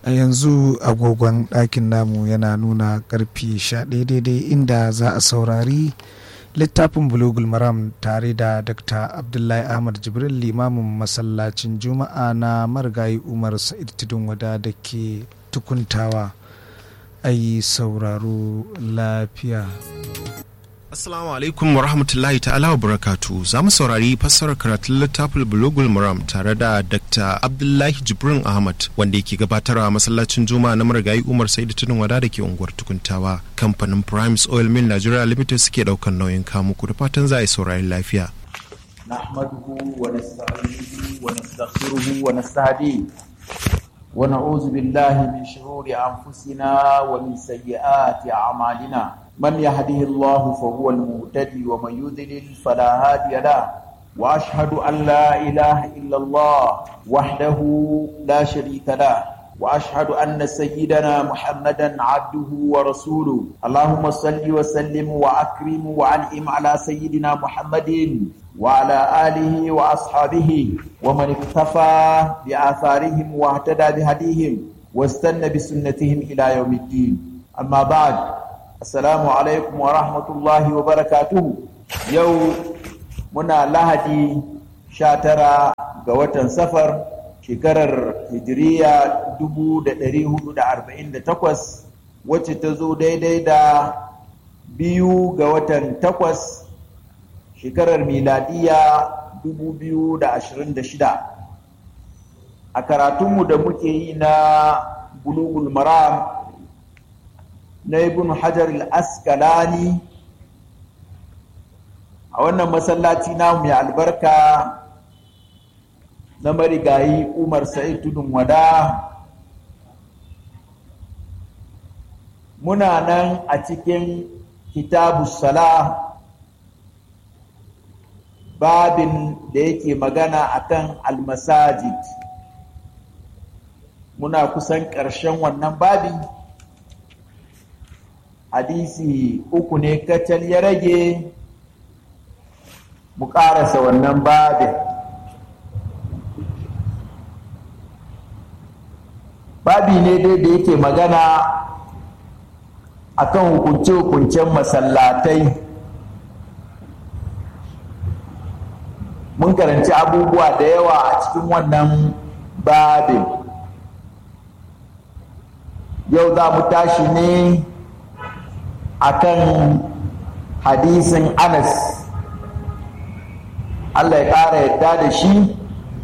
a yanzu agogon ɗakin namu yana nuna karfi sha daidai inda za a saurari littafin bulugul maram tare da dr abdullahi ahmad jibril limamin masallacin juma'a na marigayi umar sa'id tudun wada da ke tukuntawa a yi sauraro lafiya Assalamu alaikum wa rahmatullahi ta'ala wa barakatu za mu saurari fassarar karatun littafin bulugul maram tare da Dr. Abdullahi Jibrin Ahmad wanda yake gabatarwa masallacin Juma'a na marigayi Umar Saidu Tunin Wada da ke unguwar Tukuntawa. Kamfanin Primes Oil Mill Nigeria Limited suke daukan nauyin kamu ku da fatan za a yi saurari lafiya. نحمده ونستعينه ونستغفره ونستهديه ونعوذ بالله من شرور أنفسنا ومن سيئات أعمالنا من يهده الله فهو المهتدي ومن يضلل فلا هادي له واشهد ان لا اله الا الله وحده لا شريك له واشهد ان سيدنا محمدا عبده ورسوله اللهم صل وسلم واكرم وانعم على سيدنا محمد وعلى اله واصحابه ومن اكتفى باثارهم واهتدى بهديهم واستنى بسنتهم الى يوم الدين اما بعد Assalamu alaikum wa rahmatullahi wa barakatuhu. Yau muna lahadi sha tara ga watan safar shekarar hijiriya dubu da ɗari hudu da arba'in da takwas wacce ta zo daidai da biyu ga watan takwas shekarar miladiya dubu biyu da ashirin da shida. A karatunmu da muke yi na bulugul maram na ibn hajar al-askalani a wannan masallaci namu mai albarka na marigayi umar sa'id tudun wada muna nan a cikin kitabu sala babin da yake magana akan almasajid muna kusan ƙarshen wannan babin hadisi uku ne kacal ya rage mu ƙarasa wannan babin babi ne dai da yake magana akan hukunce-hukuncen masallatai mun karanci abubuwa da yawa a cikin wannan babin yau za mu tashi ne akan hadisin Anas Allah ya ƙara yadda da shi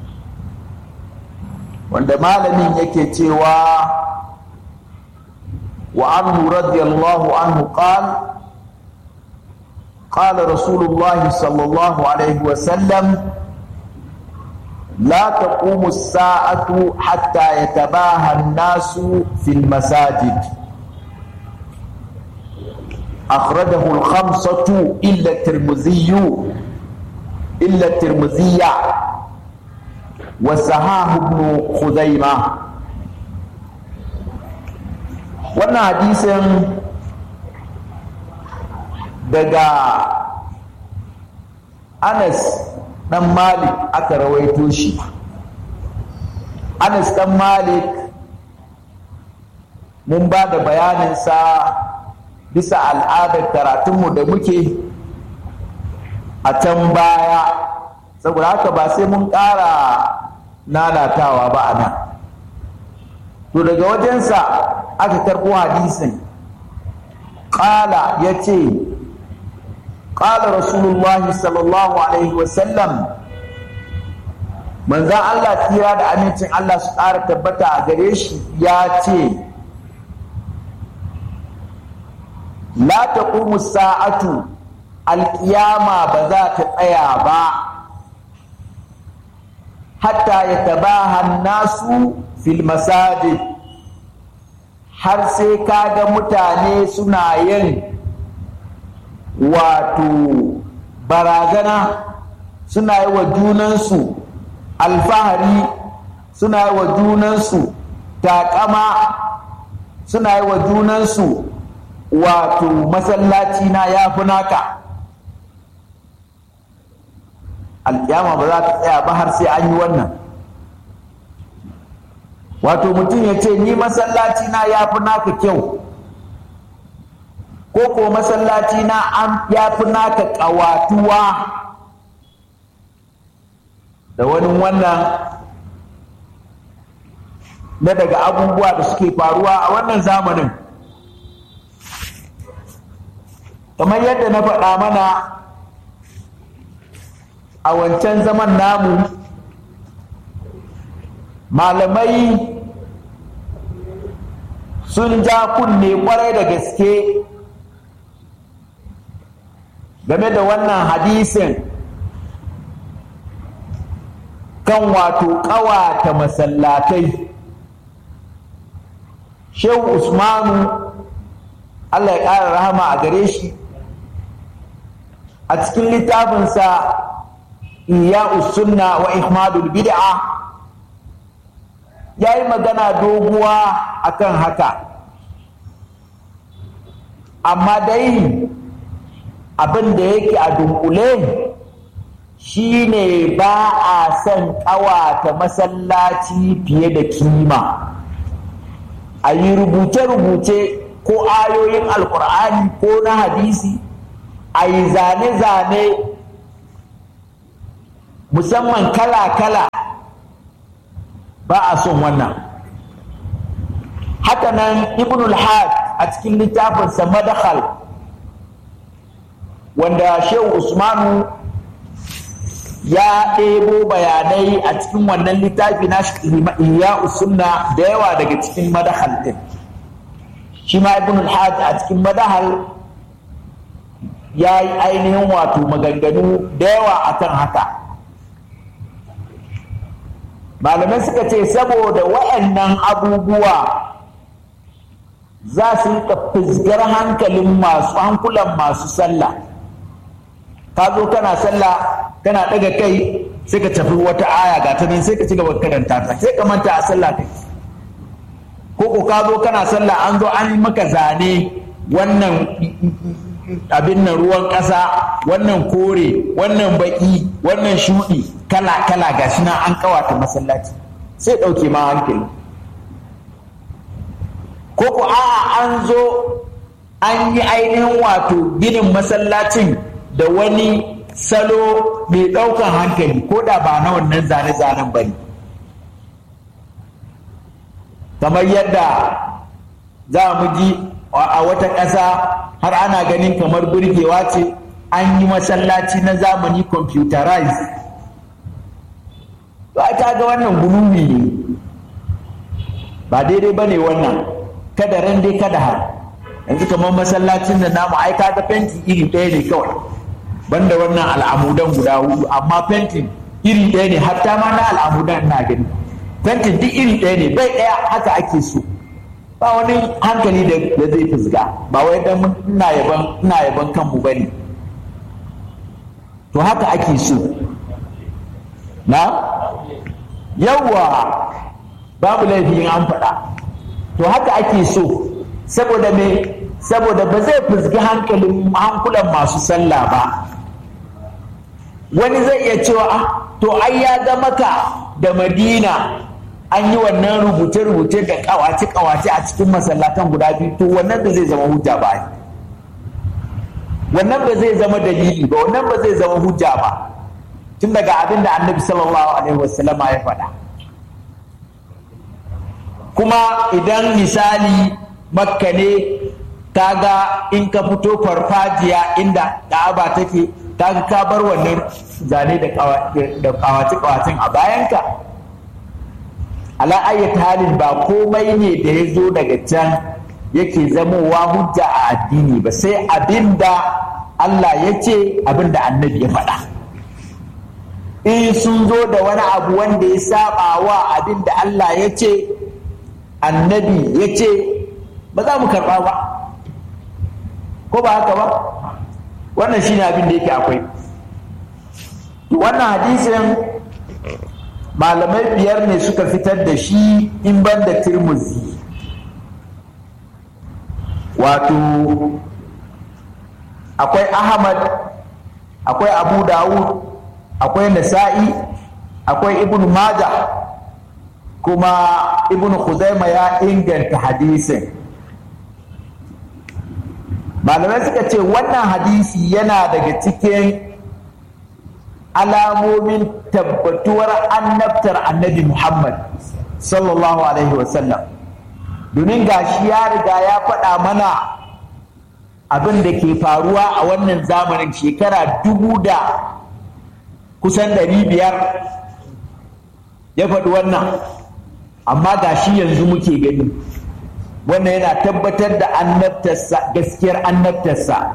wanda malamin yake cewa wa anhu radiyallahu anhu qal قال رسول الله صلى الله عليه وسلم لا تقوم الساعة حتى يتباهى الناس في المساجد أخرجه الخمسة إلا الترمذي إلا الترمذي وسهاه ابن خزيمة wannan hadisin daga Anas dan Malik aka rawaito shi Anas dan Malik mun ba da bayaninsa bisa al'adar karatunmu da muke a can baya saboda haka ba sai mun ƙara nanatawa ba a nan to daga wajensa aka karɓo hadisin ƙala ya ce ƙala rasulullahi sallallahu alaihi wasallam manzan Allah tsira da amincin Allah su ƙara tabbata a gare shi ya ce la taqumu sa'atu alƙiyama ba za ta tsaya ba hatta yatabaha nasu fil masajid har sai kaga mutane suna yin wato barazana suna yi wa junansu alfahari suna yi wa junansu taƙama suna yi wa junansu wato masallaci na ya fi naka alƙiyama ba za ta tsaya ba har sai an yi wannan wato mutum ya ce ni masallaci na ya fi naka kyau ko ko masallaci na an ya fi naka ƙawatuwa da wani wannan na daga abubuwa da suke faruwa a wannan zamanin kamar yadda na faɗa mana a wancan zaman namu malamai sun ja kunne kwarai da gaske game da wannan hadisin kan wato ƙawata masallatai shehu usmanu allah ya ƙara rahama a gare shi a cikin littafinsa iya sunna wa ihmadul bid'a ya yi magana doguwa akan haka amma dai abin da yake a dunkule shine ba a son ƙawata masallaci fiye da kima a yi rubuce-rubuce ko ayoyin alkur'ani ko na hadisi a yi zane-zane musamman kala-kala ba a son wannan hakanan ibn al-had a cikin littafinsa madakhal wanda shehu usmanu ya ɗebo bayanai a cikin wannan littafi na iya sunna da yawa daga cikin madahal din shi ma ibn al-hajj a cikin madahal ya yi ainihin wato maganganu da yawa akan haka malamai suka ce saboda waɗannan abubuwa za su rika fizgar hankalin masu hankulan masu sallah ka zo kana sallah kana daga kai sai ka tafi wata aya ga ta nan sai ka ci gaba karanta ta sai ka manta a sallah kai ko ko ka zo kana sallah an zo an yi maka zane wannan abin nan ruwan ƙasa wannan kore wannan baki wannan shuɗi kala kala ga shi nan an kawata masallaci sai ɗauke ma hankali ko ko a'a an zo an yi ainihin wato ginin masallacin da wani salo mai ɗaukan hankali ko da ba na wannan zane-zanen ba ne kamar yadda za mu ji a wata ƙasa har ana ganin kamar burgewa ce an yi masallaci na zamani computerized ba ta ga wannan gulumi ne ba daidai ba ne wannan kada ran dai kada har yanzu kamar masallacin da namu ai kaga fenti iri ɗaya ne kawai banda wannan al'amudan guda hudu amma fentin iri ɗaya ne hatta ma na al'amudan na gani fentin duk iri ɗaya ne bai ɗaya haka ake so ba wani hankali da zai fusga ba wai dan ina yaban ina yaban kanmu bane to haka ake so na yawa babu laifin an faɗa to haka ake so saboda me saboda ba zai fusgi hankalin hankulan masu sallah ba wani zai iya cewa ah to ai ya ga maka da madina an yi wannan rubuce-rubuce da kawace-kawace a cikin masallatan guda biyu to wannan ba zai zama hujja ba wannan ba zai zama dalili ba wannan ba zai zama hujja ba tun daga abin da annabi sallallahu alaihi wasallama ya faɗa kuma idan misali makka ne kaga in ka fito farfajiya inda ka'aba take kaga ka bar wannan zane da kawace-kawacen a bayanka ala ayyata halin ba komai ne da ya zo daga can yake zamowa hujja a addini ba sai abinda Allah ya ce abinda annabi ya faɗa in sun zo da wani abu wanda ya saba wa abinda Allah ya ce annabi ya ce ba za mu karɓa ba ko ba haka ba wannan shine abin da yake akwai wannan hadisin malamai biyar ne suka fitar da shi in ban da tirmuzi wato akwai ahmad akwai abu dawud akwai nasa'i akwai ibn maja kuma ibn Khuzaima ya inganta hadisin malamai suka ce wannan hadisi yana daga cikin alamomin tabbatuwar annabtar annabi Muhammad sallallahu alaihi wasallam domin gashi ya riga ya faɗa mana abin da ke faruwa a wannan zamanin shekara dubu da kusan ɗari biyar ya faɗi wannan amma gashi yanzu muke gani wannan yana tabbatar da annabtarsa gaskiyar annabtarsa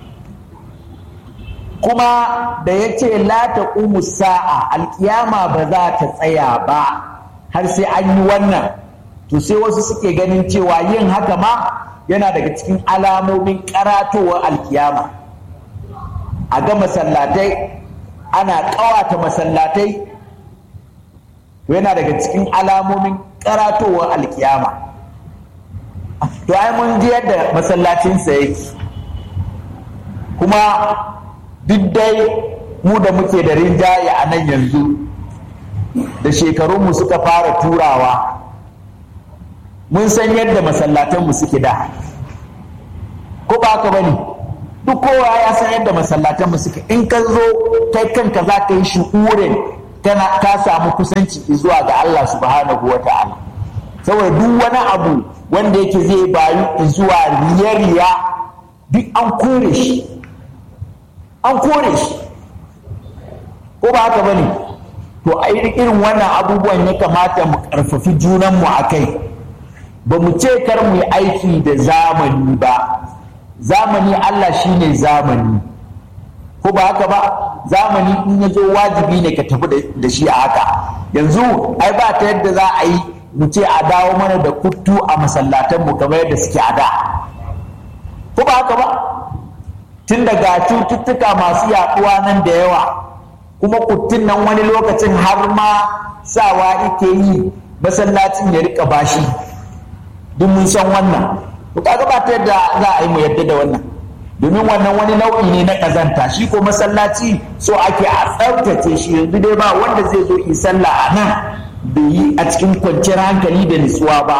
kuma da ya ce la ta sa'a alkiyama ba za ta tsaya ba har sai an yi wannan to sai wasu suke ganin cewa yin haka ma yana daga cikin alamomin karatowar alkiyama a ga masallatai ana ƙawata masallatai yana daga cikin alamomin karatowar alkiyama to ai mun ji yadda masallacinsa yake kuma duk dai mu da muke da rinjaye a nan yanzu da shekarunmu suka fara turawa mun san yadda masallatanmu suke da ko ba haka bane duk kowa ya san yadda masallatanmu suke in ka zo kai kanka za ka yi shu'urin kana ka samu kusanci zuwa ga Allah subhanahu wa ta'ala saboda duk wani abu wanda yake zai bayu zuwa riya-riya duk an kore shi an kore shi ko ba haka bane to a irin wannan abubuwan ya kamata mu karfafi junanmu a kai ba mu ce kar mu yi aiki da zamani ba zamani Allah shine zamani ko ba haka ba zamani in ya zo wajibi ne ka tafi da shi a haka yanzu ai ba ta yadda za a yi mu ce a dawo mana da kuttu a masallatanmu kamar yadda suke a da ko ba haka ba tun daga cututtuka masu yaduwa nan da yawa kuma kuttun nan wani lokacin har ma sawa ike yi masallacin ya rika bashi duk mun san wannan to kaga ba ta yadda za a yi mu yadda da wannan domin wannan wani nau'i ne na kazanta shi ko masallaci so ake a tsaftace shi yanzu dai ba wanda zai zo yi sallah a nan bai yi a cikin kwanciyar hankali da nutsuwa ba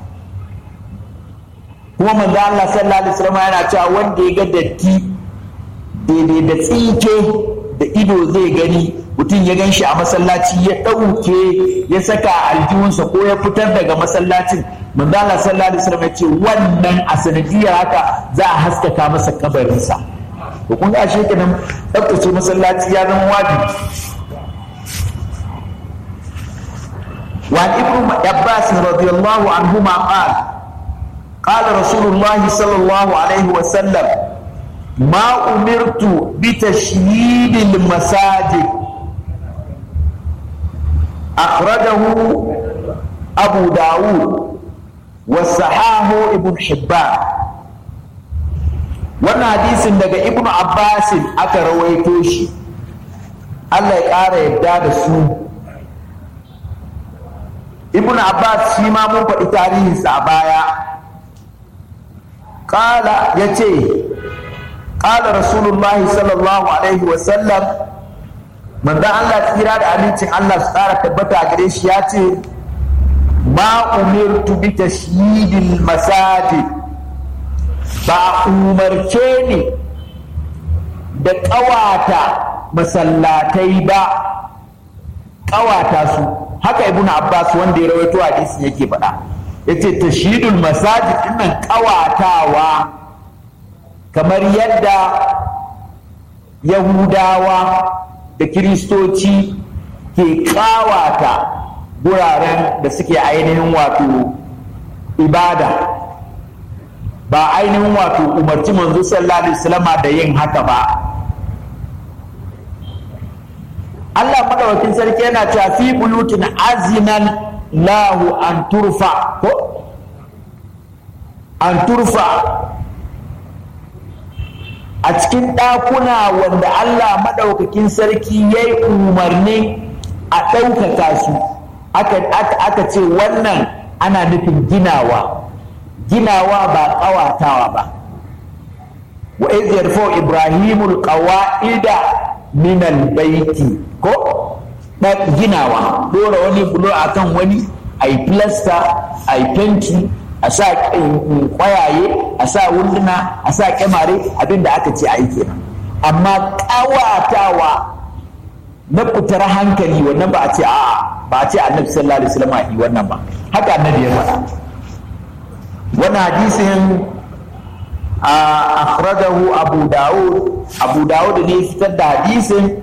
kuma manzo Allah sallallahu alaihi wasallam yana cewa wanda ya ga datti daidai da tsinke da ido zai gani mutum ya gan shi a masallaci ya ɗauke ya saka aljihunsa ko ya fitar daga masallacin manzo Allah sallallahu alaihi wasallam ya ce wannan a sanadiyar haka za a haskaka masa kabarinsa to kun ga shi kenan tsaftace masallaci ya zama wajibi وعن ابن عباس رضي الله عنهما قال قال رسول الله صلى الله عليه وسلم ما أمرت بتشييد المساجد أخرجه أبو داود وصحاه ابن حبان wannan hadisin daga ibnu abbasin aka rawaito shi allah ya ƙara yadda da su ibnu abbas shi ma mun faɗi tarihinsa a baya ƙala ya ce ƙala rasulullahi sallallahu alaihi wasallam manzan allah tsira da amincin allah su ƙara tabbata gare shi ya ce ma umirtu bi tashyidil masajid ba a umarce ni da ƙawata masallatai ba ƙawata su haka ibnu abbas wanda ya rawaito hadisin yake faɗa yace tashyidul masajid dinnan ƙawatawa kamar yadda yahudawa da kiristoci ke ƙawata guraren da suke ainihin wato ibada ba ainihin wato umarci manzo sallallahu alaihi wasallama da yin haka ba Allah madawakin sarki yana cewa fi bulutin azinan lahu an turfa ko an turfa a cikin ɗakuna wanda Allah maɗaukakin sarki ya yi umarni a ɗaukaka su aka ce wannan ana nufin ginawa ginawa ba ƙawatawa ba wa iz yarfau ibrahimul qawa'ida min albayti ko ginawa dora wani bulo akan wani a yi filasta a yi fenti a sa kwayaye a sa wunduna a sa kyamare abin da aka ce a yi kenan amma ƙawatawa na fitar hankali wannan ba a ce a ba a ce annabi sallallahu alaihi wasallam yi wannan ba haka annabi ya faɗa wannan hadisin akhrajahu abu daud abu daud ne fitar da hadisin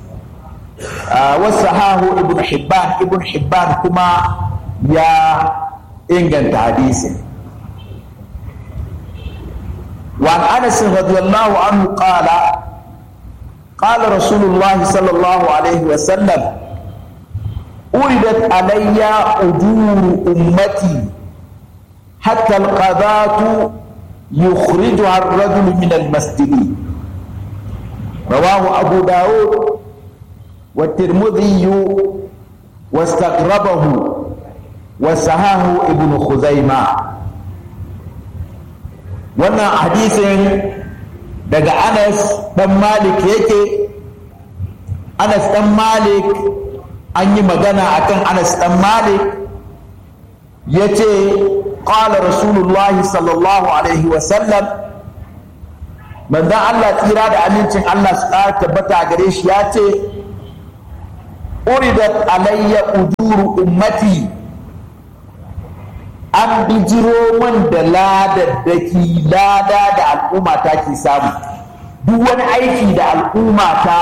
wasu hahu ibn hibban ibn hibban kuma ya inganta hadisin وعن انس رضي الله عنه قال قال رسول الله صلى الله عليه وسلم أردت علي أجور أمتي حتى القضاة يخرجها الرجل من المسجد رواه أبو داود والترمذي واستغربه وسهاه ابن خزيمة wannan hadisin daga anas dan malik yake anas dan malik an yi magana akan anas dan malik ya ce ƙala rasulullahi sallallahu alaihi wasallam manzan allah tsira da amincin allah su ƙara tabbata gare shi ya ce uridat alayya ujuru ummati an bijiro man da ladaddaki lada da al'umma ta ke samu duk wani aiki da al'umma ta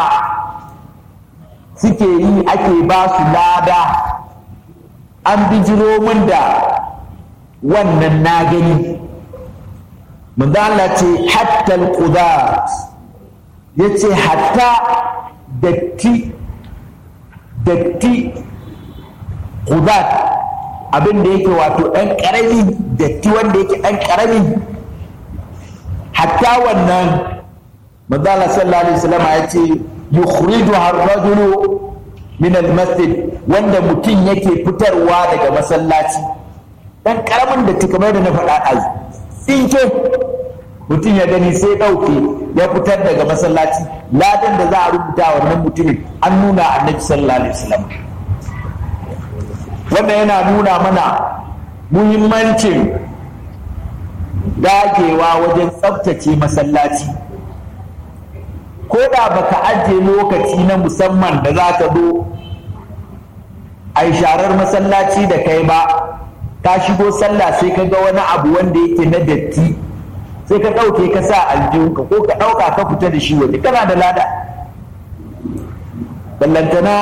suke yi ake ba su lada an bijiro man da wannan na gani manzo Allah ce hatta al-qudat yace hatta datti datti qudat abin da yake wato ɗan ƙarami datti wanda yake ɗan ƙarami hatta wannan manzala sallallahu alaihi wasallam ya ce yukhriju ar-rajulu min al-masjid wanda mutum yake fitarwa daga masallaci ɗan ƙaramin datti kamar da na faɗa ɗazu tsinke mutum ya gani sai ɗauke ya fitar daga masallaci ladan da za a rubuta wannan mutumin an nuna annabi sallallahu alaihi wasallam wannan yana nuna mana muhimmancin dagewa wajen tsabtace masallaci ko da baka ajiye lokaci na musamman da za ka zo a yi sharar masallaci da kai ba ka shigo sallah sai ka ga wani abu wanda yake na datti sai ka ɗauke ka sa aljihunka ko ka ɗauka ka fita da shi waje kana da lada ballantana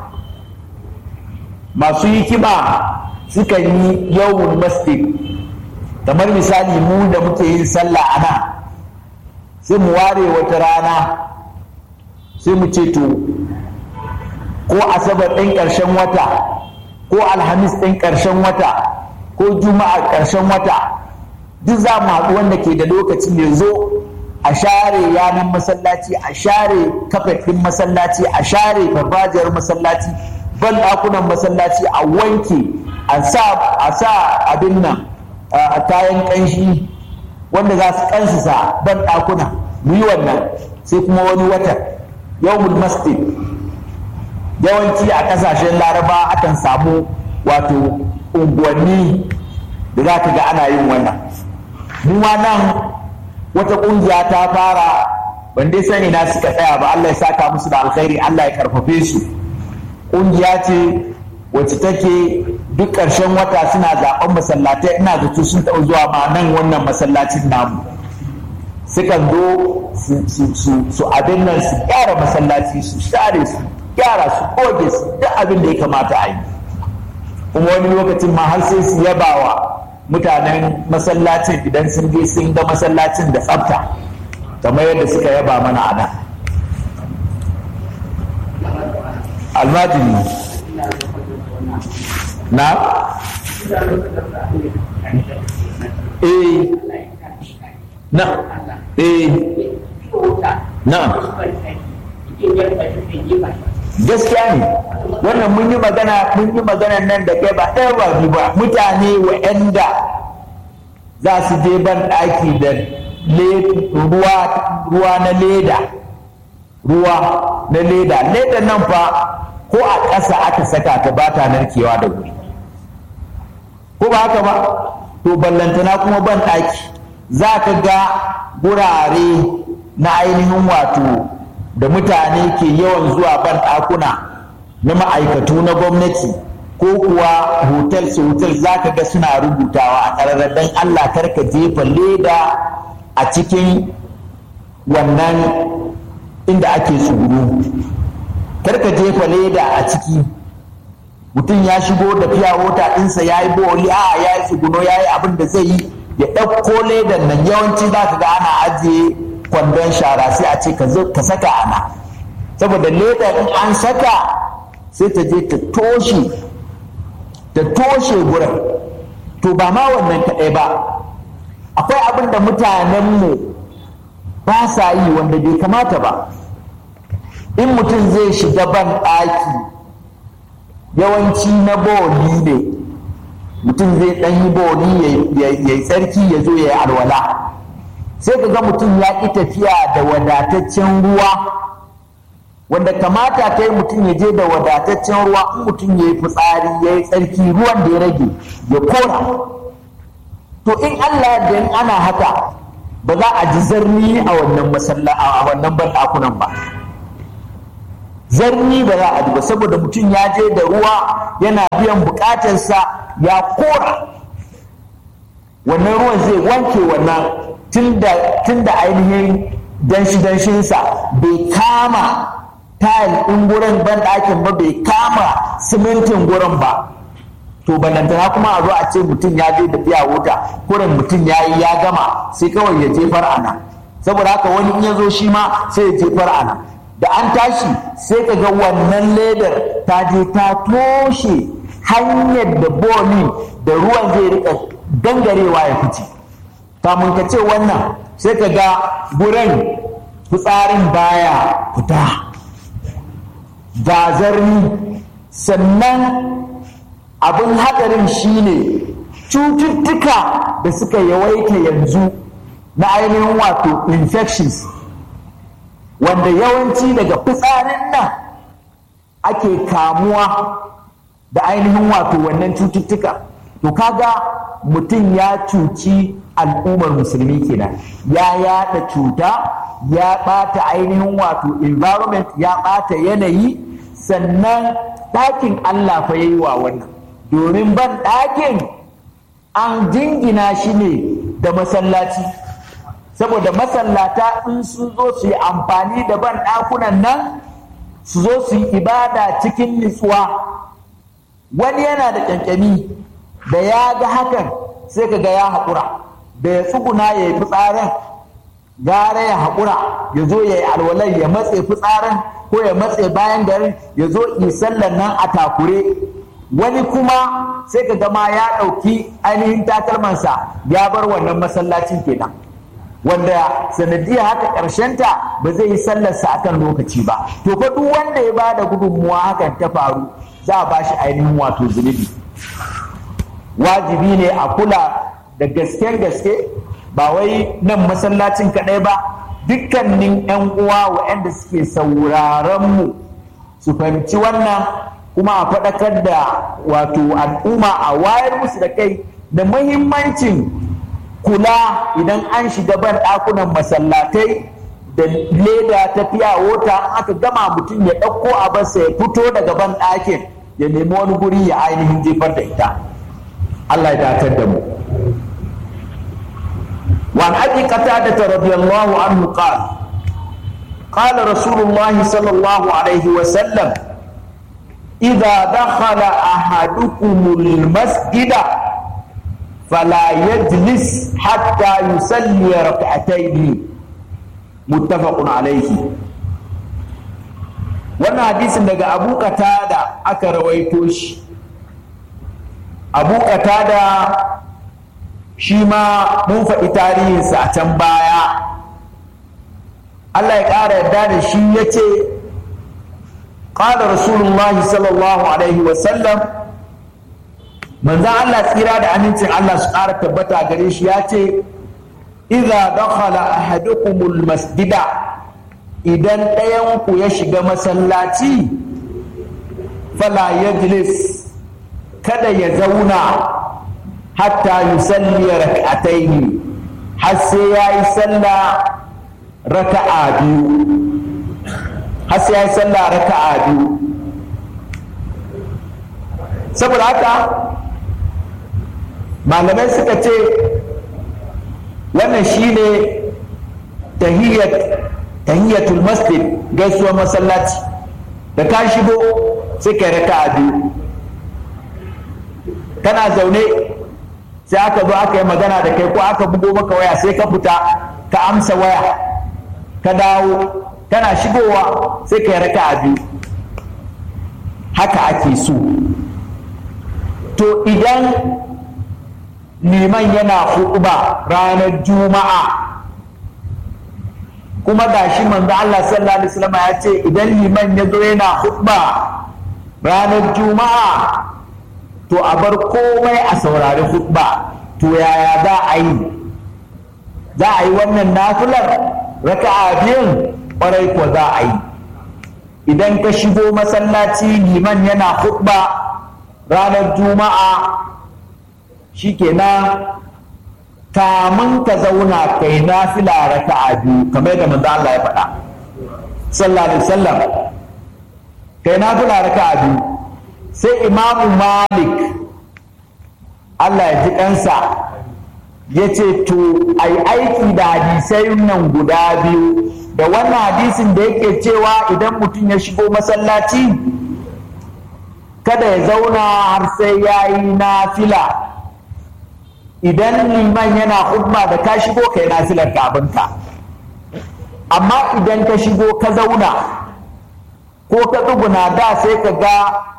masu hikima sukan yi yawon masjid kamar misali mu da muke yin sallah a nan sai mu ware wata rana sai mu ce to ko asabar ɗin ƙarshen wata ko alhamis ɗin ƙarshen wata ko juma'a ƙarshen wata duk za mu haɗu wanda ke da lokaci mai zo a share yanar masallaci a share kafet ɗin masallaci a share farfajiyar masallaci ban ɗakunan masallaci a wanke a sa abin nan a kayan ƙanshi wanda za su kansisa ban ɗakuna mu yi wannan sai kuma wani watan yawmul masjid yawanci a ƙasashen laraba akan samu wato unguwanni da za ka ga ana yin wannan mu ma nan wata ƙungiya ta fara ban dai sani na suka tsaya ba Allah ya saka musu da alkhairi Allah ya karfafe su ƙungiya ce wacce take duk ƙarshen wata suna zaɓen masallatai ina zato sun taɓa zuwa ma nan wannan masallacin namu sukan zo su abin nan su gyara masallaci su share su gyara su goge su duk abin da ya kamata a yi kuma wani lokacin ma har sai su yabawa mutanen masallacin idan sun je sun ga masallacin da tsafta kamar yadda suka yaba mana a nan almajiri na eh na eh na gaskiya ne wannan mun yi magana mun yi magana nan da kai ba ɗaya ba biyu ba mutane wa'anda za su je ban ɗaki da ruwa na leda ruwa na leda leda nan fa ko a ƙasa aka saka ta ba ta narkewa da wuri ko ba haka ba to ballantana kuma ban ɗaki za ka ga gurare na ainihin wato da mutane ke yawan zuwa ban ɗakuna na ma'aikatu na gwamnati ko kuwa hotel su hotel za ka ga suna rubutawa a ƙararraben Allah karka jefa leda a cikin wannan inda ake tsuguru karka jefa leda a ciki mutum ya shigo da fiya wota ɗinsa ya yi bori a ya yi tsuguno ya yi abin da zai yi ya ɗauko ledan nan yawanci za ka ga ana ajiye kwandon shara sai a ce ka saka ana saboda leda in an saka sai ta je ta toshe ta toshe gurin to ba ma wannan kaɗai ba akwai abin da mutanenmu ba sa yi wanda bai kamata ba in mutum zai shiga ban ɗaki yawanci na boli ne mutum zai ɗan yi boli ya yi tsarki ya zo ya yi alwala sai ka ga mutum ya ƙi tafiya da wadataccen ruwa wanda kamata ta yi mutum ya je da wadataccen ruwa in mutum ya yi fitsari ya yi tsarki ruwan da ya rage ya kora to in allah da in ana haka ba za a ji zarni a wannan masalla a wannan banɗakunan ba zarni ba za a ji ba saboda mutum ya je da ruwa yana biyan bukatarsa ya kora wannan ruwan zai wanke wannan tun da ainihin danshi-danshinsa bai kama tayil ɗin gurin banɗakin ba bai kama simintin gurin ba to balantana kuma a zo a ce mutum ya je da fiya wuta kurin mutum ya yi ya gama sai kawai ya jefar ana saboda haka wani in ya zo shi ma sai ya jefar ana da an tashi sai ka ga wannan ledar ta je ta toshe hanyar da boli da ruwan zai rika gangarewa ya fice kamun ka ce wannan sai ka ga gurin fitsarin baya fita gazarni sannan abin hadarin shine cututtuka da suka yawaita yanzu na ainihin wato infections wanda yawanci daga fitsarin nan ake kamuwa da ainihin wato wannan cututtuka to kaga mutum ya cuci al'ummar musulmi kenan ya yada cuta ya ɓata ainihin wato environment ya ɓata yanayi sannan ɗakin Allah fa yayi wa wannan domin ban ɗakin an jingina shi ne da masallaci saboda masallata in sun zo su yi amfani da ban ɗakunan nan su zo su yi ibada cikin nutsuwa wani yana da ƙyanƙyami da ya ga hakan sai ka ga ya haƙura da ya tsuguna ya yi fitsarin gara ya haƙura ya zo ya yi alwalai ya matse fitsarin ko ya matse bayan garin ya zo sallan nan a takure wani kuma sai ka gama ya ɗauki ainihin takalmansa ya bar wannan masallacin kenan wanda sanadiyar haka ƙarshenta ba zai yi sallarsa akan lokaci ba to fa duk wanda ya bada gudunmuwa hakan ta faru za a bashi ainihin wato zunubi wajibi ne a kula da gasken gaske ba wai nan masallacin kaɗai ba dukkanin 'yan uwa waɗanda suke sauraron mu su fahimci wannan kuma a faɗakar da wato al'umma a wayar musu da kai da mahimmancin kula idan an shiga ban ɗakunan masallatai da leda ta fiya wota aka gama mutum ya ɗauko a basa ya fito daga ban ɗakin ya nemi wani guri ya ainihin jefar da ita Allah ya datar da mu وعن ابي قتاده رضي الله عنه قال قال رسول الله صلى الله عليه وسلم اذا دخل احدكم المسجد فلا يجلس حتى يصلي ركعتين متفق عليه wannan hadisin daga abu qatada aka rawaito shi abu qatada shi ma mun faɗi tarihinsa a can baya Allah ya ƙara yarda da shi ya ce ƙada rasulullah sallallahu alaihi wasallam manzan Allah tsira da amincin Allah su ƙara tabbata gare shi ya ce iza dakhala ahadukumul masjida idan ɗayanku ya shiga masallaci fala yajlis kada ya zauna hatta yusalli rak'ataini har sai yayi sallah raka'a biyu har sai yayi sallah raka'a biyu saboda haka malamai suka ce wannan shine tahiyyat tahiyyatul masjid gaisuwar masallaci da ka shigo sai kai raka'a biyu kana zaune sai aka zo aka yi magana da kai ko aka bugo maka waya sai ka fita ka amsa waya ka dawo kana shigowa sai ka yi raka a biyu haka ake so to idan liman yana huɗuba ranar juma'a kuma gashi manzo Allah sallallahu alaihi wasallam ya ce idan liman ya zo yana huɗuba ranar juma'a to a bar komai a saurari hutba to yaya za a yi za a yi wannan nafilar raka'a biyun ƙwarai ko za a yi idan ka shigo masallaci liman yana hutba ranar juma'a shikenan kamun ka zauna kai nafila raka'a biyu kamar da manzo Allah ya faɗa sallallahu alaihi wasallam kai nafila raka'a biyu sai imamu malik Allah ya ji kansa ya ce to ai aiki da hadisai nan guda biyu da wannan hadisin da yake cewa idan mutum ya shigo masallaci kada ya zauna har sai ya yi nafila idan liman yana hudba da ka shigo kai nafilar kabinka amma idan ka shigo ka zauna ko ka tsuguna da sai ka ga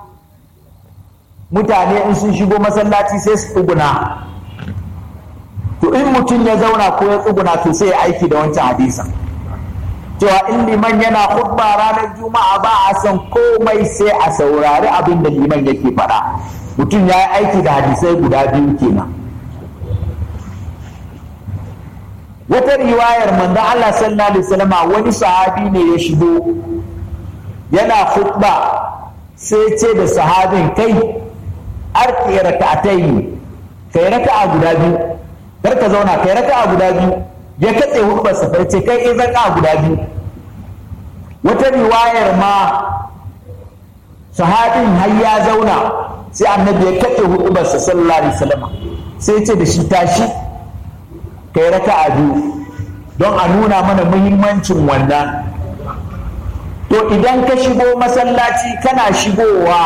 mutane in sun shigo masallaci sai su tsuguna to in mutum ya zauna ko ya tsuguna to sai ya aiki da wancan hadisan cewa in liman yana hudba ranar juma'a ba a san komai sai a saurari abin da liman yake faɗa mutum ya yi aiki da hadisai guda biyu kenan wata riwayar manzon Allah sallallahu alaihi wasallam wani sahabi ne ya shigo yana hudba sai ce da sahabin kai arki raka'atai kai raka'a guda biyu kar ka zauna kai raka'a guda biyu ya katse hudubar sa ce kai in raka'a guda biyu wata riwayar ma sahabin har ya zauna sai annabi ya katse hudubar sa sallallahu alaihi wasallam sai ce da shi tashi kai raka'a biyu don a nuna mana muhimmancin wannan to idan ka shigo masallaci kana shigowa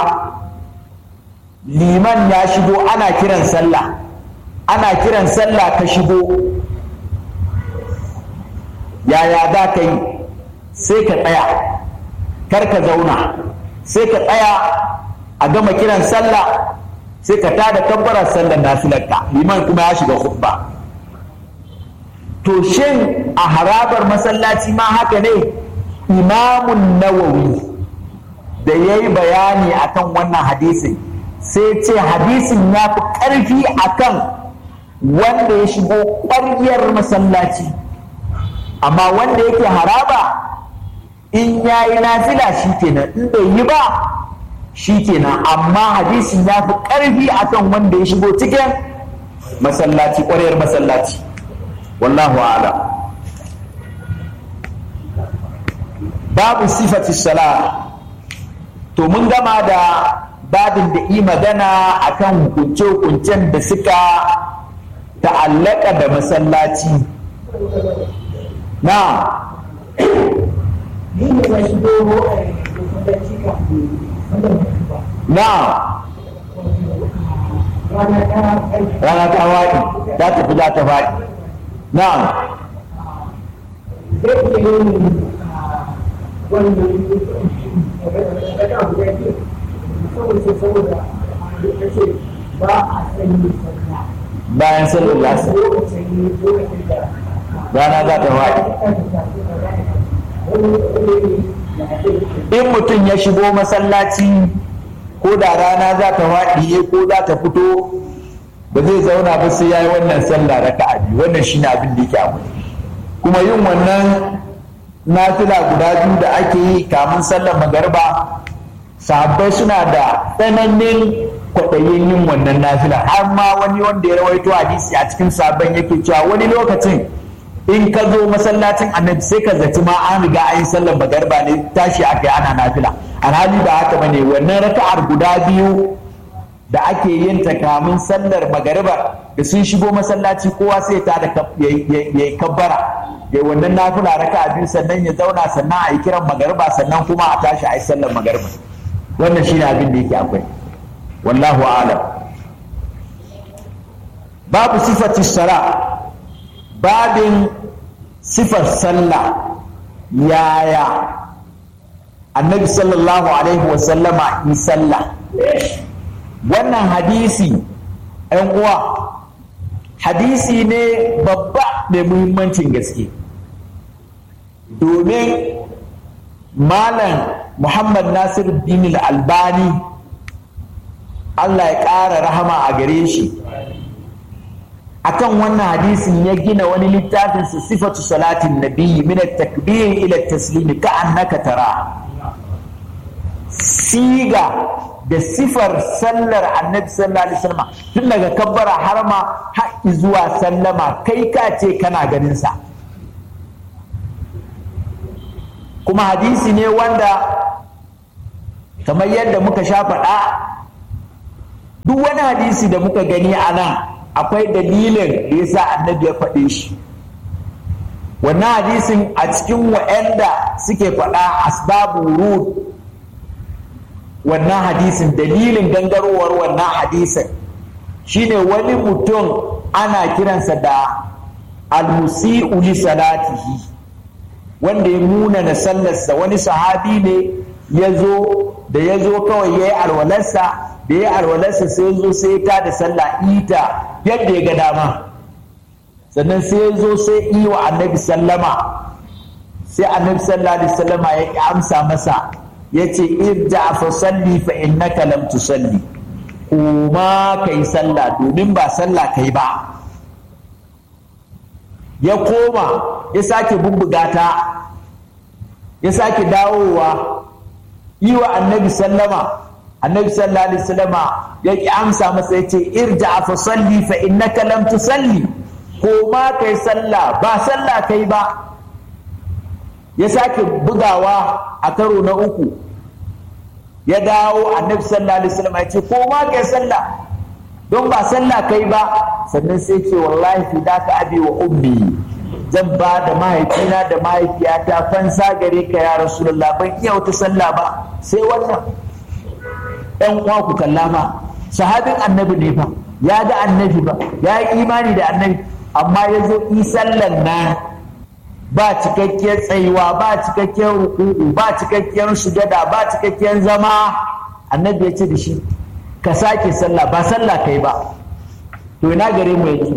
liman ya shigo ana kiran sallah ana kiran sallah ka shigo yaya za ka yi sai ka tsaya kar ka zauna sai ka tsaya a gama kiran sallah sai ka tada kabbarar sallar nafilarka liman kuma ya shiga khutba to shin a harabar masallaci ma haka ne imamun nawawi da ya yi bayani akan wannan hadisin sai ce hadisin ya fi ƙarfi akan wanda ya shigo ƙwaryar masallaci amma wanda yake haraba in ya yi nafila shi kenan in bai yi ba shi kenan amma hadisin ya fi ƙarfi akan wanda ya shigo cikin masallaci ƙwaryar masallaci wallahu a'lam babu sifati sala to mun gama da babin da yi magana akan hukunce-hukuncen da suka ta'allaka da masallaci na na rana ta faɗi za ta fi za ta faɗi na bayan sallar lasa rana za ta faɗi in mutum ya shigo masallaci ko da rana za ta faɗi ko za ta fito ba zai zauna ba sai ya yi wannan sallah raka a biyu wannan shine abin da yake abu kuma yin wannan nafila guda biyu da ake yi kamun sallar magarba sahabbai suna da tsananin kwaɗayin yin wannan nafila har ma wani wanda ya rawaito hadisi a cikin sabon yake cewa wani lokacin in ka zo masallacin annabi sai ka zaci ma an riga an yi sallar magarba ne tashi aka yi ana nafila alhali ba haka bane wannan raka'ar guda biyu da ake yin ta kamun sallar magariba da sun shigo masallaci kowa sai ta da ya yi kabbara ya wannan nafila raka biyu sannan ya zauna sannan a yi kiran magariba sannan kuma a tashi a yi sallar magariba wannan shine abin da yake akwai wallahu alam babu sifati sala babin sifar sallah yaya annabi sallallahu alaihi wasallama yi sallah wannan hadisi ‘yan uwa hadisi ne babba mai muhimmancin gaske domin malam muhammad nasir bin albani allah ya ƙara rahama a gare shi akan wannan hadisin ya gina wani littafin su sifatu salatin nabiyyi min at-takbir ila at-taslim ka annaka tara siga da sifar sallar annabi sallallahu alaihi wasallam tun daga kabbara har ma har zuwa sallama kai ka ce kana ganin sa kuma hadisi ne wanda kamar yadda muka sha faɗa duk wani hadisi da muka gani a nan akwai dalilin da yasa annabi ya faɗe shi wannan hadisin a cikin wa'anda suke faɗa asbabu rud wannan hadisin dalilin gangarowar wannan hadisin shine wani mutum ana kiransa da almusi'u li salatihi wanda ya nuna na sallarsa wani sahabi ne ya zo da ya zo kawai ya yi alwalarsa da ya alwalarsa sai zo sai ta da sallah ita yadda ya ga dama sannan sai ya zo sai yi wa annabi sallama sai annabi sallallahu alaihi sallama ya amsa masa ya ce irja fa salli fa innaka lam tusalli kuma kai sallah domin ba sallah kai ba ya koma ya sake bubbuga ta ya sake dawowa yi wa annabi sallama annabi sallallahu alaihi wasallama ya ki amsa masa yace irja fa salli fa innaka lam tusalli ko ma kai sallah ba sallah kai ba ya sake bugawa a karo na uku ya dawo annabi sallallahu alaihi wasallama ya ce ko ma kai sallah don ba sallah kai ba sannan sai ce wallahi fi daka abi wa ummi zan ba da mahaifina da mahaifiyata fansa gare ka ya rasulullah ban iya wata sallah ba sai wannan ɗan uwa ku kalla fa sahabin annabi ne fa ya ga annabi ba ya yi imani da annabi amma ya zo yi sallan nan ba cikakkiyar tsayuwa ba cikakkiyar ruku'u ba cikakkiyar sujada ba cikakkiyar zama annabi ya ce da shi ka sake sallah ba sallah kai ba to ina gare mu yanzu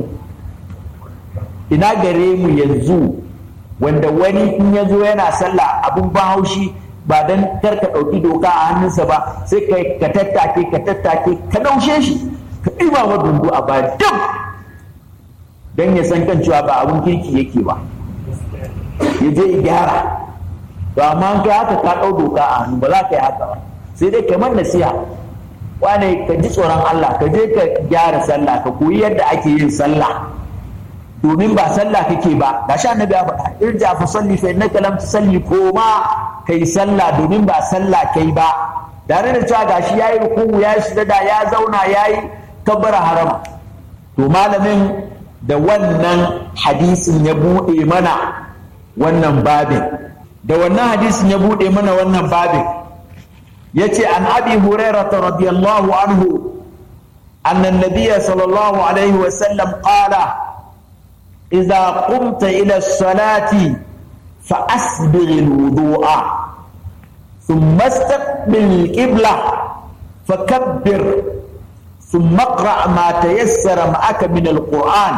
ina gare mu yanzu wanda wani in ya zo yana sallah abun ban haushi ba don kar ka ɗauki doka a hannunsa ba sai ka tattake ka tattake ka ɗaushe shi ka ɗiba wa dundu a baya dam don ya san kan cewa ba abun kirki yake ba ya je gyara to amma kai haka ka ɗau doka a hannu ba za ka yi haka ba sai dai kamar nasiha wane ka ji tsoron Allah ka je ka gyara sallah ka koyi yadda ake yin sallah domin ba sallah kake ba ga sha annabi ya faɗa irja fa salli fa innaka lam tusalli koma kai sallah domin ba sallah kai ba tare da cewa gashi yayi ruku'u yayi sujada ya zauna yayi kabbara harama to malamin da wannan hadisin ya bude mana wannan babin da wannan hadisin ya bude mana wannan babin yace an abi hurairah radiyallahu anhu anna an-nabiy sallallahu alaihi wa sallam qala إذا قمت إلى الصلاة فأسبغ الوضوء ثم استقبل القبلة فكبر ثم اقرأ ما تيسر معك من القرآن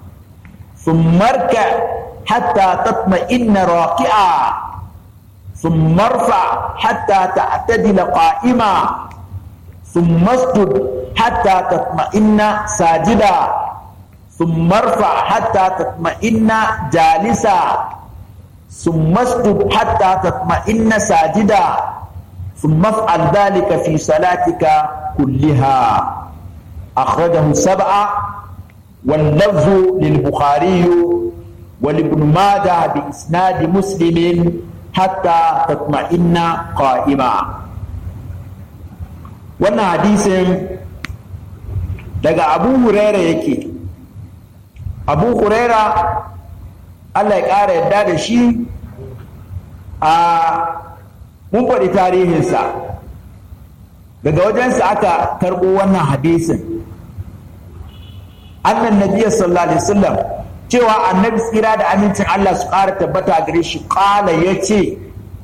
ثم اركع حتى تطمئن راكعا ثم ارفع حتى تعتدل قائما ثم اسجد حتى تطمئن ساجدا ثم ارفع حتى تطمئن جالسا ثم اسجد حتى تطمئن ساجدا ثم افعل ذلك في صلاتك كلها akhrajahu sab'a wal lafzu lil bukhari wa ibn majah bi isnad muslim hatta tatma'inna qa'ima wannan hadisin daga abu huraira yake abu huraira allah ya ƙara yadda da shi a mun faɗi tarihinsa daga wajensa aka karɓo wannan hadisin annan nabiya sallallahu alaihi wasallam cewa annabi tsira da amincin allah su ƙara tabbata gare shi ƙala ya ce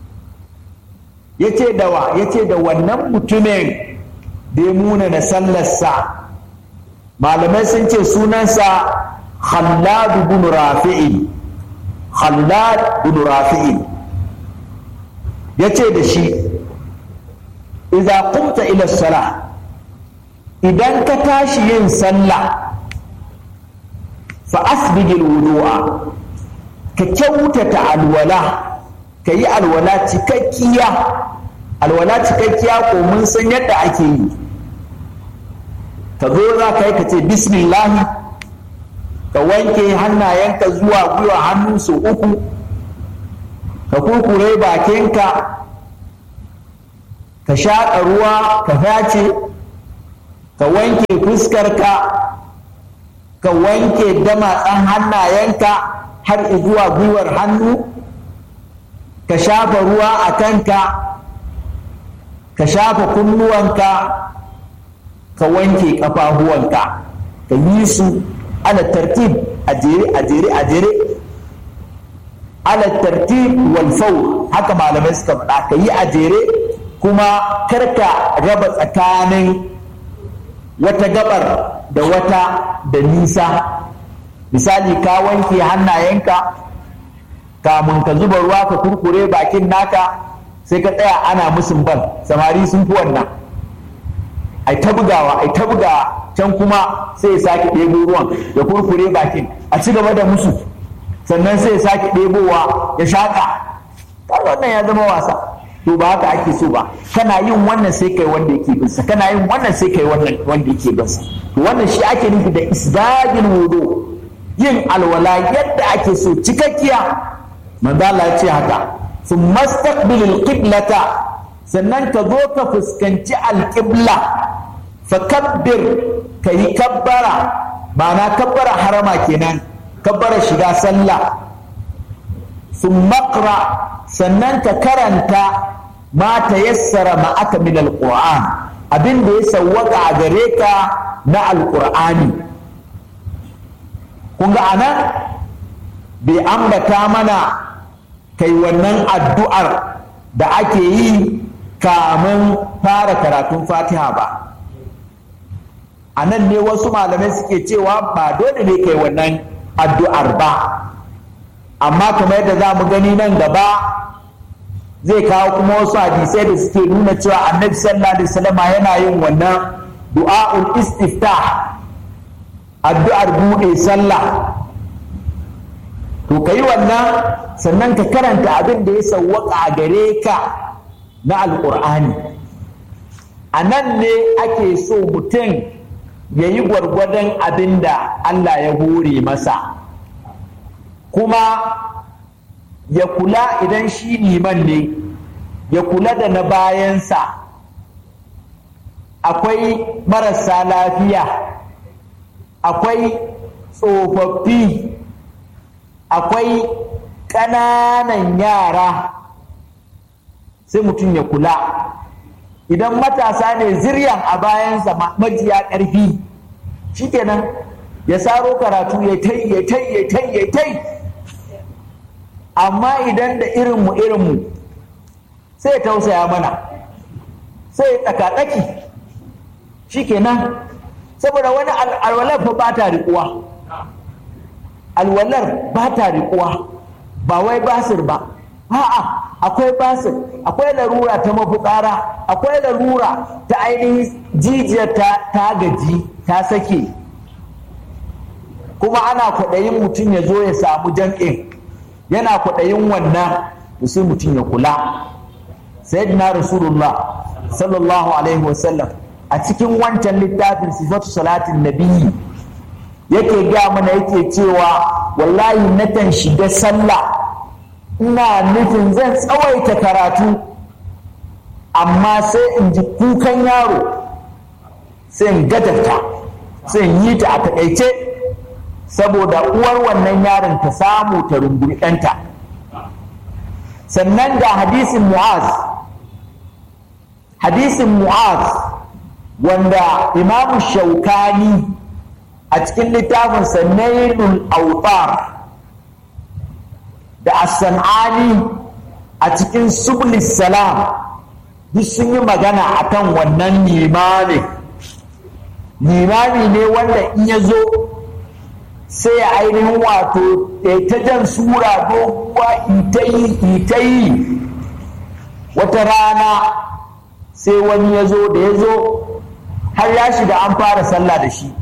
ya ce da wa ya ce da wannan mutumin da ya muna na sallarsa malamai sun ce sunansa khallad bin rafi'in khallad bin rafi'in ya ce da shi idza qumta ila sala idan ka tashi yin sallah fa asbigil wudu'a ka kyautata alwala ka yi alwala cikakkiya alwala cikakkiya ko mun san yadda ake yi ka zo za ka yi ka ce bismillahi ka wanke hannayenka zuwa gwiwa hannu su uku ka kurkure bakinka ka shaƙa ruwa ka face ka wanke fuskarka ka wanke damatsan hannayenka har zuwa gwiwar hannu ka shafa ruwa a kanka ka shafa kunnuwanka ka wanke ƙafafuwanka ka yi su ala tartib a jere a jere a jere ala tartib wal faur haka malamai suka faɗa ka yi a jere kuma karka raba tsakanin wata gabar da wata da nisa misali ka wanke hannayenka kamun ka zuba ruwa ka kurkure bakin naka sai ka tsaya ana musun bal samari sun fi wannan ai ta bugawa ai ta bugawa can kuma sai ya sake ɗebo ruwan ya kurkure bakin a ci gaba da musu sannan sai ya sake ɗebowa ya shaƙa wannan ya zama wasa to ba haka ake so ba kana yin wannan sai kai wanda yake bin sa kana yin wannan sai kai wannan wanda yake bin sa to wannan shi ake nufi da isbagil wudu yin alwala yadda ake so cikakkiya manzo Allah ya ce haka thumma istaqbilil qiblata sannan ka zo ka fuskanci alqibla fa kabbir kayi kabbara ma'ana kabbara harama kenan kabbara shiga sallah thumma qra sannan ka karanta ma ta yassara ma'aka min alquran abin da ya sawwaka a gare ka na alqur'ani kun ga anan bai ambata mana kai wannan addu'ar da ake yi kamun fara karatun fatiha ba a nan ne wasu malamai suke cewa ba dole ne kai wannan addu'ar ba amma kamar yadda za mu gani nan gaba zai kawo kuma wasu hadisai da suke nuna cewa annabi sallallahu alaihi wasallam yana yin wannan du'a'ul istiftah addu'ar buɗe sallah to kai wannan sannan ka karanta abin da ya sawwaka a gare ka na alƙur'ani a nan ne ake so mutum ya yi gwargwadon abin da Allah ya hore masa kuma ya kula idan shi liman ne ya kula da na bayansa akwai marasa lafiya akwai tsofaffi akwai ƙananan yara sai mutum ya kula idan matasa ne ziryan a bayansa majiya ƙarfi shikenan ya saro karatu ya tai ya tai ya tai ya tai amma idan da irinmu irinmu sai ya tausaya mana sai ya tsakatsaki shikenan saboda wani alwalar fa ba ta riƙuwa alwalar ba ta riƙuwa ba wai basir ba a'a akwai basir akwai larura ta mafukara akwai larura ta ainihin jijiyar ta gaji ta sake kuma ana kwaɗayin mutum ya zo ya samu jam'in yana kwaɗayin wannan sai mutum ya kula sayyidina rasulullah sallallahu alaihi wasallam a cikin wancan littafin sifatu salatin nabiyyi yake ga mana yake cewa wallahi nakan shiga sallah ina nufin zan tsawaita karatu amma sai in ji kukan yaro sai in gadarta sai in yi ta a takaice saboda uwar wannan yaron ta samu ta rungumi ɗanta sannan ga hadisin mu'az hadisin mu'az wanda imamu shaukani a cikin littafin sanailul autar da as-san'ani a cikin sublis salam duk sun yi magana akan wannan limami limami ne wanda in ya zo sai ya ainihin wato ta jan sura doguwa ita yi ita yi wata rana sai wani ya zo da ya zo har ya shiga an fara sallah da shi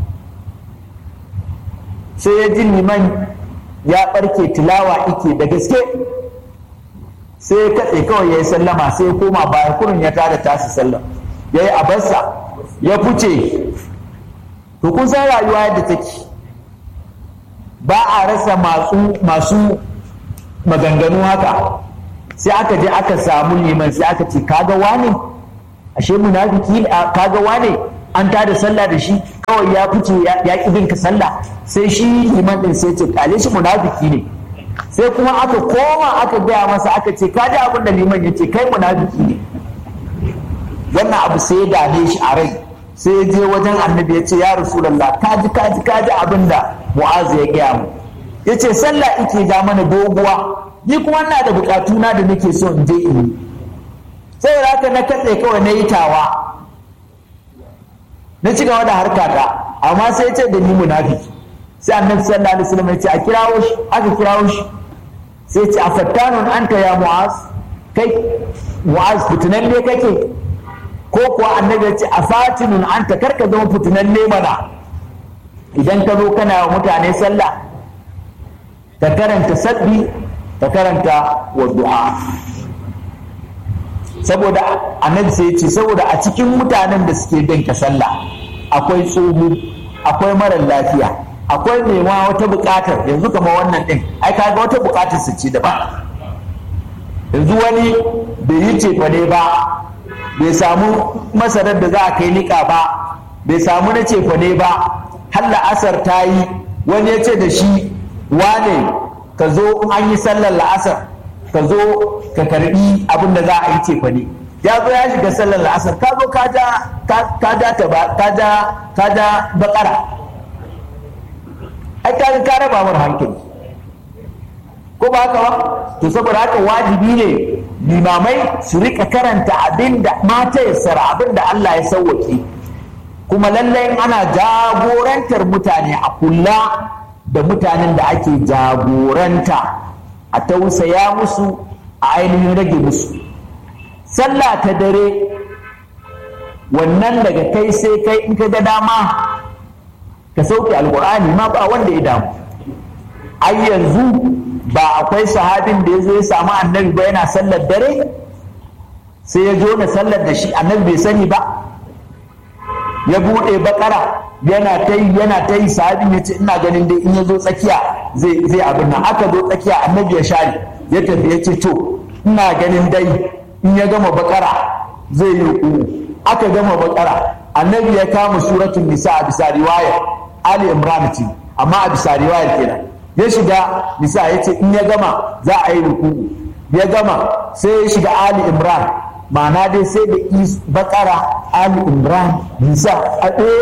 sai ya ji liman ya ɓarke tilawa ike da gaske sai ya katse kawai ya yi sallama sai ya koma baya kurin ya tada tasi sallah ya yi abarsa ya fice to kun san rayuwa yadda take ba a rasa masu maganganu haka sai aka je aka samu liman sai aka ce kaga wane ashe munafiki kaga wane an tada sallah da shi kawai ya fice ya ƙi bin ka sallah sai shi liman din sai ce kale shi munafiki ne sai kuma aka koma aka gaya masa aka ce ka ji abin da liman ya ce kai munafiki ne wannan abu sai ya dame shi a rai sai ya je wajen annabi ya ce ya rasulallah ka ji ka ji ka ji abin da mu'azu ya gaya mu ya ce sallah ike ja mana doguwa ni kuma ina da bukatuna da nake so in je in yi saboda haka na katse kawai na yi tawa na ci gaba da harkata amma sai ce da ni munafiki sai annabi sallallahu alaihi wasallam ya ce a kirawo shi aka kirawo shi sai ce a fattanun anta ya mu'az kai mu'az fitinan ne kake ko kuwa annabi ya ce a fatinun anta karka zama fitinan ne mana idan ka zo kana wa mutane sallah ka karanta sabbi ka karanta wa du'a saboda annabi sai ya ce saboda a cikin mutanen da suke bin ka sallah akwai tsohu akwai marar lafiya akwai nema wata buƙatar yanzu kama wannan ɗin ai kaga wata buƙatar su ce daban yanzu wani bai yi cefane ba bai samu masarar da za a kai niƙa ba bai samu na cefane ba har la'asar ta yi wani ya ce da shi wane ka zo an yi sallar la'asar ka zo ka karbi abin da za a yi cefane ya zo ya shiga sallar la'asar ka zo ka ja bakara ai ka ka raba mar hankali ko ba haka ba to saboda haka wajibi ne limamai su rika karanta abin da mata ya sara abin da Allah ya sauwake kuma lallai ana jagorantar mutane a kula da mutanen da ake jagoranta a tausaya musu a ainihin rage musu sallah ta dare wannan daga kai sai kai in ka ga dama ka sauke alkur'ani ma ba wanda ya damu ai yanzu ba akwai sahabin da ya zo ya samu annabi ba yana sallar dare sai ya jo na sallar da shi annabi bai sani ba ya buɗe bakara yana ta yi yana ta yi sahabin ya ce ina ganin dai in ya zo tsakiya zai zai abin nan aka zo tsakiya annabi ya share ya tafi ya ce to ina ganin dai in ya gama bakara zai yi ruku aka gama bakara annabi ya kama suratul nisa a bisa riwayar ali imran ce amma a bisa riwayar kenan ya shiga nisa ya ce in ya gama za a yi ruku ya gama sai ya shiga ali imran ma'ana dai sai da bakara ali imran nisa a ɗaya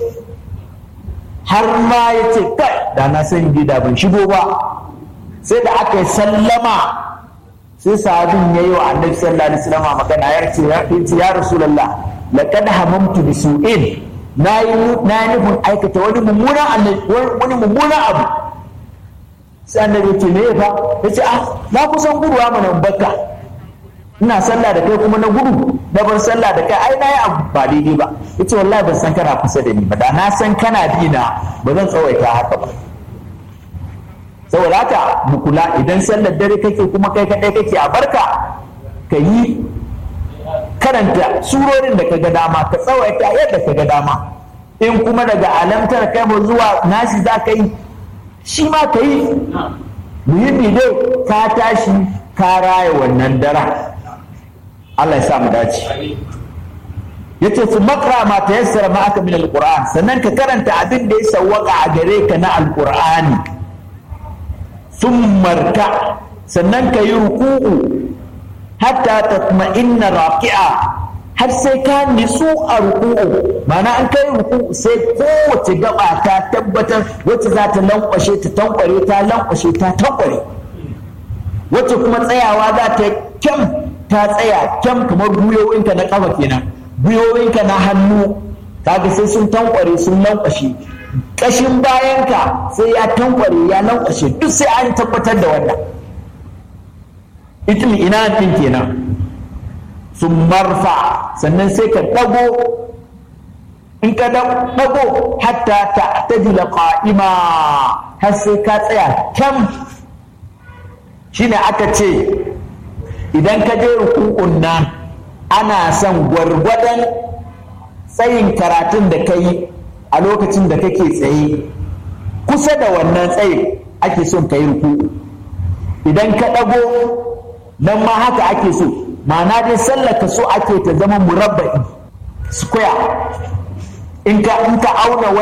har ma ya ce kai da na san gida ban shigo ba sai da aka yi sallama sai sahabin ya yi wa annabi sallallahu alaihi wasallam magana ya ce ya ce ya rasulullah laqad hamamtu bi su'in na yi nufin aikata wani mummunan wani mummunan abu sai annabi ya ce me fa ya ce ah na kusan guduwa mana bakka ina sallah da kai kuma na gudu na bar sallah da kai ai na yi abu ba daidai ba ya ce wallahi ban san kana kusa da ni ba da na san kana bi na ba zan tsawaita haka ba saboda haka mu kula idan sallar dare kake kuma kai kadai kake a barka ka yi karanta surorin da ka ga dama ka tsawaita yadda ka ga dama in kuma daga alamtar kai mu zuwa nasi za ka yi shi ma ka yi muhimmi dai ka tashi ka raya wannan dara Allah ya sa mu dace yace su makra ma ta yassara ma aka min alquran sannan ka karanta abin da ya sawwaka a gare ka na alqur'ani marka sannan ka yi ruku'u hatta tatma'inna raqi'a har sai ka nitsu a ruku'u ma'ana an kai ruku'u sai kowace gaba ta tabbatar wacce za ta lankwashe ta tankware ta lankwashe ta tankware wacce kuma tsayawa za ta kyam ta tsaya kyam kamar gwiwowinka na kafa kenan gwiwowinka na hannu kaga sai sun tankware sun lankwashe kashin bayanka sai ya tankware ya lankwashe duk sai an tabbatar da wannan itin ina din kenan sun marfa sannan sai ka ɗago in ka ɗago hatta ta tajila qa'ima har sai ka tsaya kyam shine aka ce idan ka je rukun nan ana son gwargwadon tsayin karatun da ka yi a lokacin da kake tsaye kusa da wannan tsayin ake son ka yi ruku idan ka ɗago nan ma haka ake so ma'ana dai sallaka so ake ta zama murabba'i square in ka in ka auna